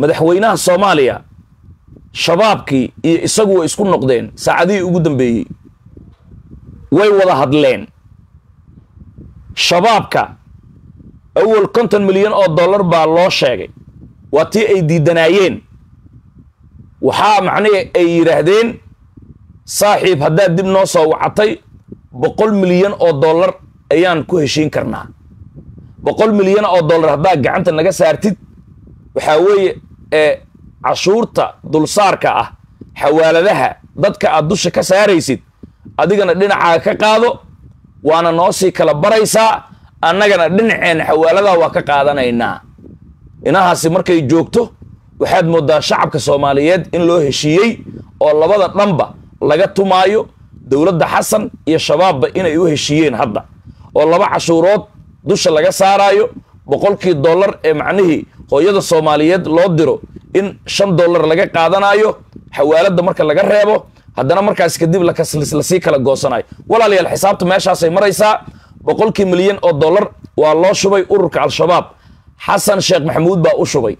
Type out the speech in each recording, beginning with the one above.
madaxweynaha soomaaliya shabaabkii iyo isagu way isku noqdeen saacadihii ugu dambeeyey way wada hadleen shabaabka awal konton milyan oo dollar baa loo sheegay waa tii ay diidanaayeen waxaa macnihi ay yidhaahdeen saaxiib haddaad dib noo soo wacatay boqol milyan oo dollar ayaan ku heshiin karnaa boqol milyan oo dollar haddaad gacanta naga saartid waxaa weeye ee cashuurta dulsaarka ah xawaaladaha dadka aad dusha ka saaraysid adigana dhinacaaga ka qaado waana noo sii kala baraysaa annagana dhinaceen xawaaladaha waa ka qaadanaynaa inahaasi markay joogto waxaad mooddaa shacabka soomaaliyeed in loo heshiiyey oo labada dhanba laga tumaayo dowladda xasan iyo shabaabba inay u heshiiyeen hadda oo laba cashuurood dusha laga saaraayo boqolkii dollar ee macnihii hooyada soomaaliyeed loo diro in shan dollar laga qaadanayo xawaaladda marka laga reebo haddana markaas kadib lasii kala goosanayo walaalayaal xisaabta meeshaasay maraysaa boqolkii milyan oo dollar waa loo shubay ururka al-shabaab xasan sheekh maxamuud baa u shubay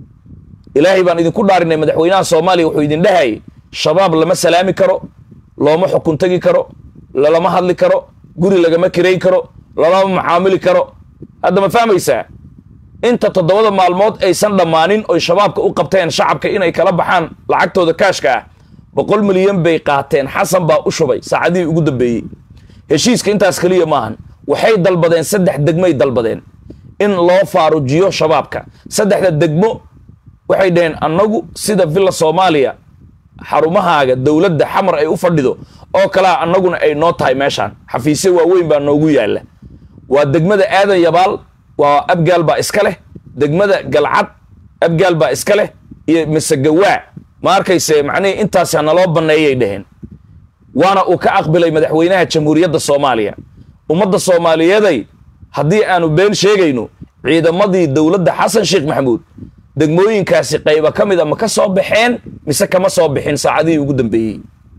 ilaahay baan idinku dhaarinay madaxweynaha soomaaliya wuxuu idin dhahayay shabaab lama salaami karo looma xukun tegi karo lalama hadli karo guri lagama kirayn karo lalama macaamili karo hadda ma fahmaysaa inta toddobada maalmood aysan dhammaanin oy shabaabka u qabteen shacabka inay kala baxaan lacagtooda kaashka ah boqol milyan bay qaateen xasan baa u shubay saacadihii ugu dambeeyey heshiiska intaas keliya maahan waxay dalbadeen saddex degmoy dalbadeen in loo faarujiyo shabaabka saddexda degmo waxay dhaheen annagu sida villa soomaaliya xarumahaaga dowladda xamar ay u fadhido oo kalea annaguna ay noo tahay meeshaan xafiisyo waaweyn baa noogu yaalla waa degmada aadan yabaal waa abgaal baa iska leh degmada galcad abgaal baa iska leh iyo masegawaa ma arkayse macnihii intaasi hanaloo banneeyay dhaheen waana uu ka aqbilay madaxweynaha jamhuuriyadda soomaaliya ummadda soomaaliyeeday haddii aanu been sheegayno ciidamadii dowladda xasan sheekh maxamuud degmooyinkaasi qayba ka mid a ma ka soo baxeen mise kama soo bixin saacadihii ugu dambeeyey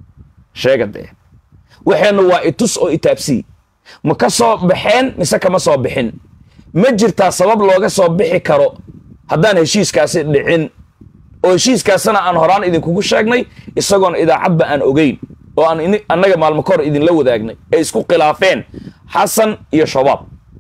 sheega dee waxeenna waa itus oo itaabsii ma ka soo baxeen mise kama soo bixin ma jirtaa sabab looga soo bixi karo haddaan heshiiskaasi dhicin oo heshiiskaasina aan horaan idinkugu sheegnay isagoon idaacadba aan ogeyn oo aan annaga maalmo ka hor idinla wadaagnay ay isku khilaafeen xasan iyo shabaab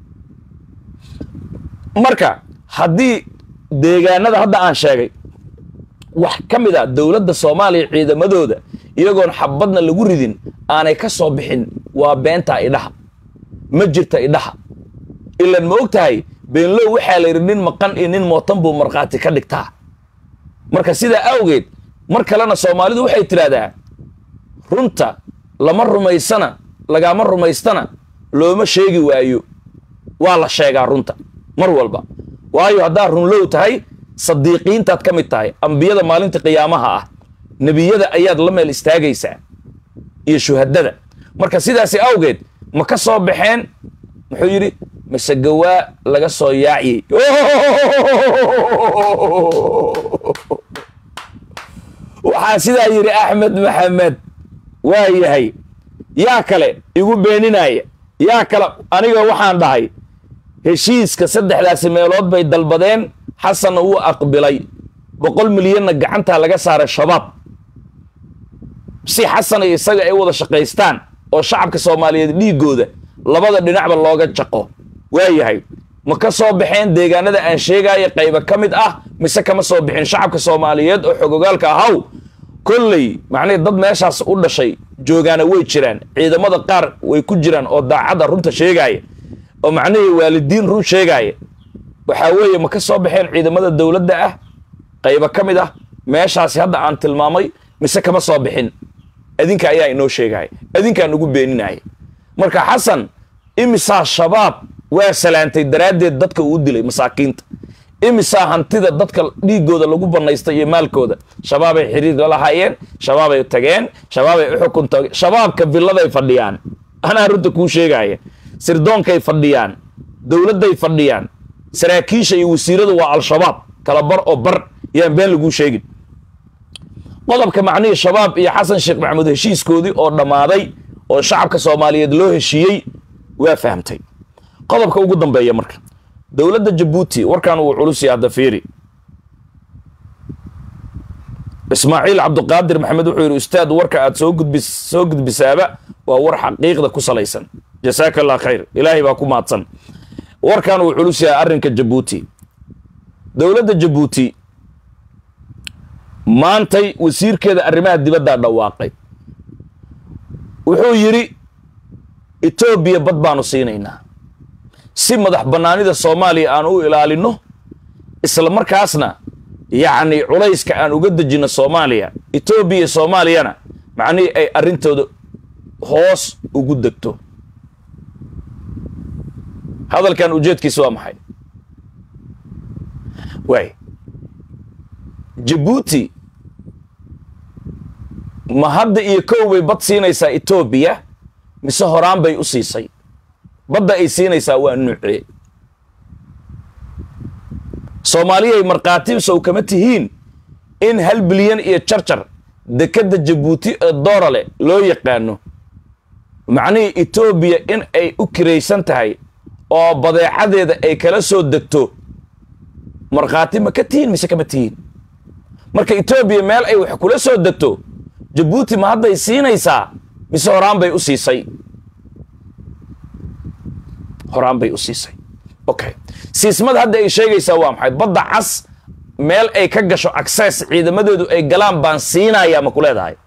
marka haddii deegaanada hadda aan sheegay wax ka mid a dowladda soomaaliya ciidamadooda iyagoon xabadna lagu ridin aanay ka soo bixin waa beentaa idhaha ma jirta idhaha ilan ma og tahay beenlow waxaa la yidhi nin maqan iyo nin mootan buu markhaati ka dhigtaa marka sidaa awgeed mar kalena soomaalidu waxay tidhaahdaa runta lama rumaysana lagama rumaystana looma sheegi waayo waa la sheegaa runta mar walba waayo haddaad runlow tahay sadiiqiintaad ka mid tahay ambiyada maalinta qiyaamaha ah nebiyada ayaad la meel istaagaysaa iyo shuhadada marka sidaasi awgeed ma ka soo baxeen muxuu yidhi masegawaa laga soo yaaciyey waxaa sidaa yidhi axmed maxamed waa yahay yaa kale igu beeninaya yaa kale aniga waxaan dhahay heshiiska saddexdaasi meelood bay dalbadeen xasanna wuu aqbilay boqol milyanna gacantaa laga saaray shabaab si xasan iyo isaga ay wada shaqaystaan oo shacabka soomaaliyeed dhiiggooda labada dhinacba looga jaqo waa yahay ma ka soo baxeen deegaanada aan sheegaayo qayba ka mid ah mise kama soo bixin shacabka soomaaliyeed oo xogogaalka ahaw kolley macnihii dad meeshaas u dhashay joogaana way jiraan ciidamada qaar way ku jiraan oo daacadda runta sheegaaya oo macnihii waalidiin run sheegaaya waxaa weeye ma ka soo baxeen ciidamada dowladda ah qayba ka mid ah meeshaasi hadda aan tilmaamay mise kama soo bixin adinka ayaa inoo sheegaya adinkaa nagu beeninaya marka xasan imisaa shabaab waa salaantay daraaddeed dadka uu dilay masaakiinta imisaa hantida dadka dhiiggooda lagu bannaystay iyo maalkooda shabaabay xiriir la lahaayeen shabaabay tageen shabaabay u xukun tageen shabaabka villaday fadhiyaan anaa runta kuu sheegaya sirdoonkay fadhiyaan dowladday fadhiyaan saraakiisha iyo wasiiradu waa al-shabaab kala bar oo bar yaan been laguu sheegin qodobka macnihii shabaab iyo xasan sheekh maxamuud heshiiskoodii oo dhammaaday oo shacabka soomaaliyeed loo heshiiyey waa fahamtay qodobka ugu dambeeya marka dowladda jabuuti warkan wuu culus yahay hadda fiiri ismaaciil cabduqaadir maxamed wuxuu yidhi ustaad warka aad soo gudbis soo gudbisaaba waa war xaqiiqda ku salaysan jasaaka allah khayr ilaahay baa ku mahadsan warkan uu culus yahay arrinka jabuuti dowladda jabuuti maantay wasiirkeeda arrimaha dibaddaa dhawaaqay wuxuu yidhi etoobiya bad baanu siinaynaa si madax bannaanida soomaaliya aan u ilaalinno isla markaasna yacni culayska aan uga dejinno soomaaliya etoobiya soomaaliyana macnihii ay arrintooda hoos ugu degto hadalkan ujeedkiisa waa maxay waay jabuuti ma hadda iyo kow bay bad siinaysaa etoobiya mise horaan bay u siisay badda ay siinaysaa waa nuucee soomaaliyay markhaati sow kama tihiin in hal bilyan iyo jarjar dekedda jabuuti ee doorale loo yaqaano macnihii etoobiya in ay u kiraysan tahay oo badeecadeeda ay kala soo degto markhaati ma ka tihiin mise kama tihiin marka etoobiya meel ay wax kula soo degto jabuuti ma hadday siinaysaa mise horaan bay u siisay horaan bay u siisay okay siismada hadda ay sheegaysaa waa maxay badda cas meel ay ka gasho access ciidamadeedu ay galaan baan siinayaa ma ku leedahay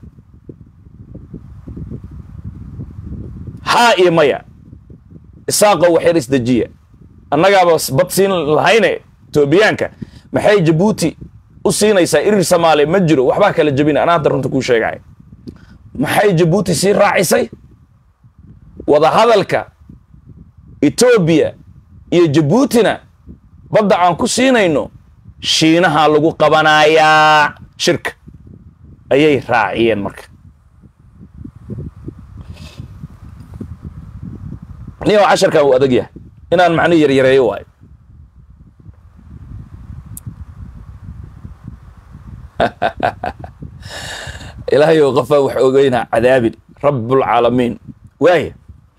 haa iyo maya isaaqo waxyar isdejiya annagaaba bad siin lahayne etoobiyaanka maxay jabuuti u siinaysaa irir soomaaliya ma jiro waxbaa kala jebina anaa hadda runta kuu sheegaya maxay jabuuti sii raacisay wadahadalka etoobiya iyo jabuutina badda aan ku siinayno shiinaha lagu qabanayaa shirka ayay raaciyeen marka niyo casharkan uu adag yahay inaan macnihi yaryareeyo waayo ilaahay ou qofaa wax ogeynaa cadaabin rabbulcaalamiin waaya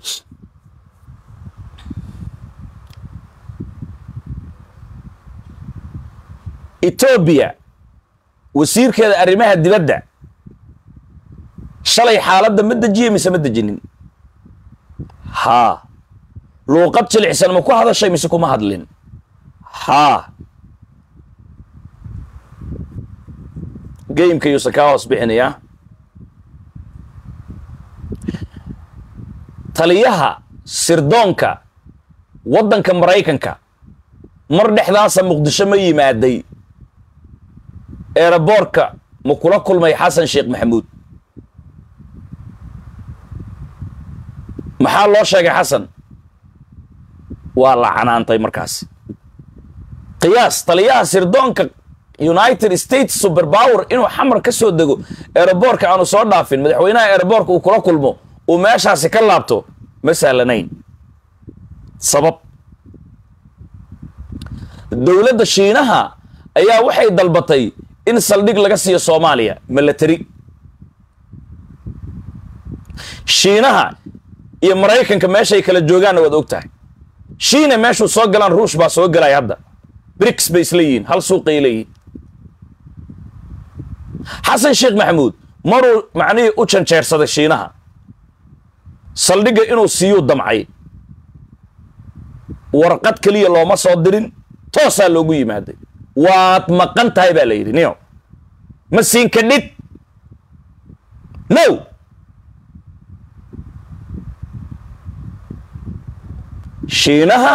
etoobiya wasiirkeeda arrimaha dibadda shalay xaaladda ma dejiye mise ma dejinin haa luuqad jilicsan ma ku hadashay mise kuma hadlin haa geymka yuusan kaa hoos bixinayaa taliyaha sirdoonka waddanka maraykanka mar dhexdaasa muqdisho ma yimaaday eeraboorka ma kula kulmay xasan sheekh maxamuud maxaa loo sheegay xasan waa la canaantay markaas qiyaas taliyaha sirdoonka united states superpower inuu xamar ka soo dego eeraboorka aanu soo dhaafin madaxweynaha eeraboorka uu kula kulmo uu meeshaasi ka laabto ma sahlanayn sabab dowladda shiinaha ayaa waxay dalbatay in saldhig laga siiyo soomaaliya milatari shiinaha iyo maraykanka meeshay kala joogaanna waad og tahay shiina meeshuu soo galaan ruush baa soo galaya hadda briks bay isla yihiin hal suuqay leeyihiin xasan sheekh maxamuud maruu macnihii u janjeersaday shiinaha saldhigga inuu siiyuu damcay warqad keliya looma soo dirin toosaa loogu yimaaday waad maqan tahay baa la yidhi niyo ma siin kadhid no shiinaha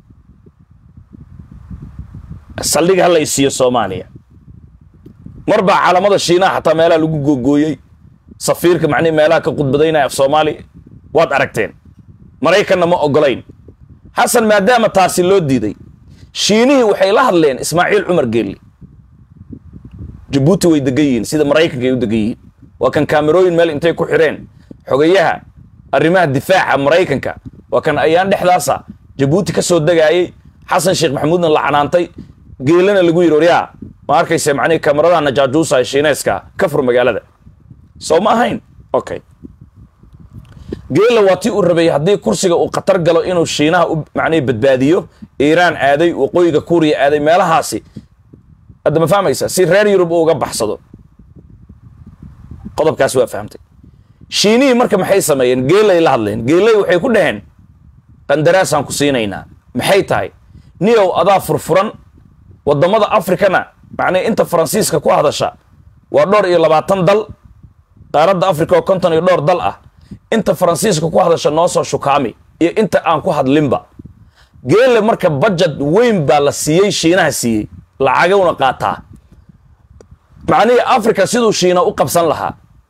saldhig hala isiiyo soomaaliya mar baa caalamada shiinaha xataa meelaha lagu googooyey safiirka macnihi meelaha ka khudbadaynaya af soomaaliya waad aragteen maraykanna ma ogolayn xasan maadaama taasi loo diiday shiinihii waxay la hadleen ismaaciil cumar geelli jabuuti way degan yihiin sida maraykanka ay u degan yihiin waa kan kaamerooyin meel intay ku xidheen xogayaha arrimaha difaaca maraykanka waa kan ayaan dhexdaasa jabuuti ka soo degaayey xasan sheekh maxamuudna la canaantay geelana lagu yidhi waryaa ma arkayse macnihi kamaradaha najaajuusa ee shiineeska ka fur magaalada soo ma ahayn okay geela waa tii uu rabay haddii kursiga uu khatar galo inuu shiinaha u macnihi badbaadiyo iiraan aaday waqooyiga kuuriya aaday meelahaasi hadda ma fahmaysa si reer yurub uu uga baxsado qodobkaas waa fahamtay shiinihii marka maxay sameeyeen geelay la hadleen geelay waxay ku dhaheen qandaraasaan ku siinaynaa maxay tahay niyow adaa furfuran waddamada afrikana macnii inta faransiiska ku hadasha waa dhowr iyo labaatan dal qaaradda africa oo konton iyo dhowr dal ah inta faransiiska ku hadasha noo soo shukaami iyo inta aan ku hadlinba geele marka budget weyn baa la siiyey shiinaha siiyey lacagowna qaataa macnihii africa siduu shiina u qabsan lahaa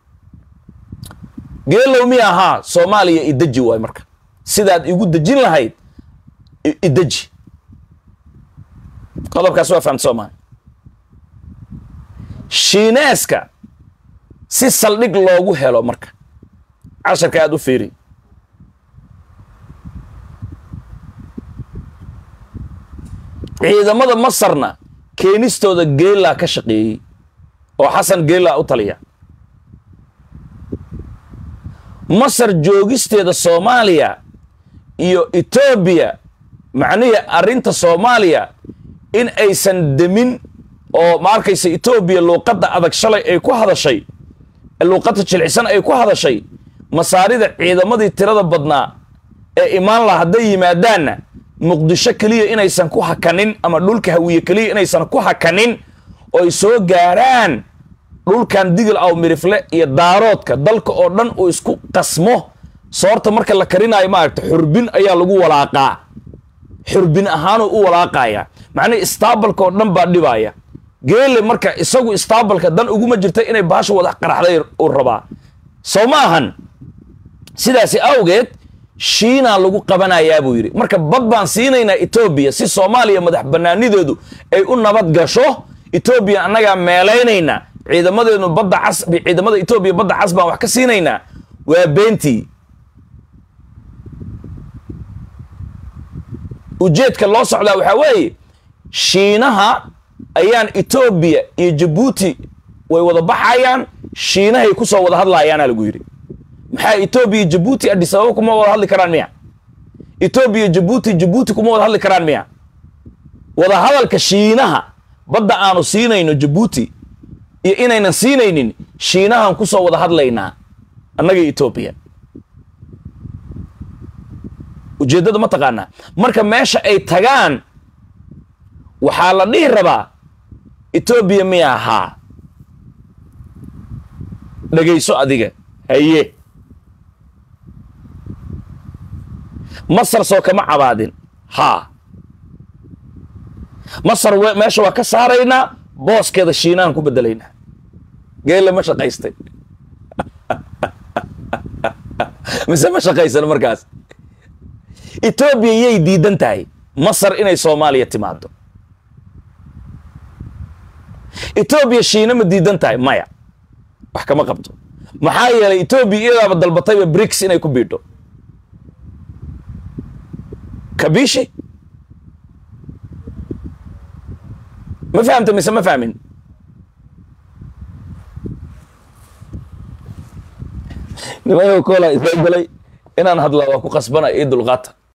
geelow mi ahaa soomaaliya ideji waay marka sidaad igu dejin lahayd ideji qodobkaas waa fahamta soomaali shiineeska si saldhig loogu helo marka casharka aada u fiiri ciidamada masarna keenistooda geelaa ka shaqeeyey oo xasan geelaa u taliya masar joogisteeda soomaaliya iyo etoobiya macnihii arrinta soomaaliya in aysan demin oo ma arkaysa etoobiya luuqadda adag shalay ay ku hadashay luuqadda jilcisan ay ku hadashay masaarida ciidamadii tirada badnaa ee imaan laha hadday yimaadaanna muqdisho keliya inaysan ku hakanin ama dhulka hawiye keliya inaysan ku hakanin oo ay soo gaaraan dhulkan digil aw mirifle iyo daaroodka dalka oo dhan uu isku qasmo soorta marka la karinaayo maaragta xurbin ayaa lagu walaaqaa xurbin ahaanuu u walaaqaya macnihi istaabalka oo dhan baa dhibaya geele marka isagu istaabalka dan uguma jirta inay baasha wada qaraxday uu rabaa soo ma ahan sidaasi awgeed shiinaa lagu qabanayaa buu yidhi marka bad baan siinaynaa etoobiya si soomaaliya madax bannaanideedu ay u nabad gasho etoobiya annagaa meelaynaynaa ciidamadeenu badda cas ciidamada etoobiya badda cas baan wax ka siinaynaa waa beentii ujeedka loo socdaa waxaa weeye shiinaha ayaan etoobiya iyo jabuuti way wada baxayaan shiinahay ku soo wada hadlaayaana lagu yidhi maxaa etoobiya iyo jabuuti adis ababa kuma wada hadli karaan miya etoobiya jabuuti jabuuti kuma wada hadli karaan miya wada hadalka shiinaha badda aanu siinayno jabuuti iyo inaynan siinaynin shiinahan ku soo wada hadlaynaa annaga etoobiya ujeeddada ma taqaanaa marka meesha ay tagaan waxaa la dhihi rabaa etoobiya miya haa dhegayso adiga haye masar soo kama cabaadin haa masar meesha waa ka saaraynaa booskeeda shiinahan ku bedelaynaa geelle ma shaqaystay mise ma shaqaysan markaas etoobiya yay diidan tahay masar inay soomaaliya timaado etoobiya shiina ma diidan tahay maya wax kama qabto maxaa yeelay etoobiya iyadaaba dalbatayba brics inay ku biidho kabishi ma fahamta mise ma fahmin nimayo kola isla galay inaan hadla waa ku qasbana ii dulqaata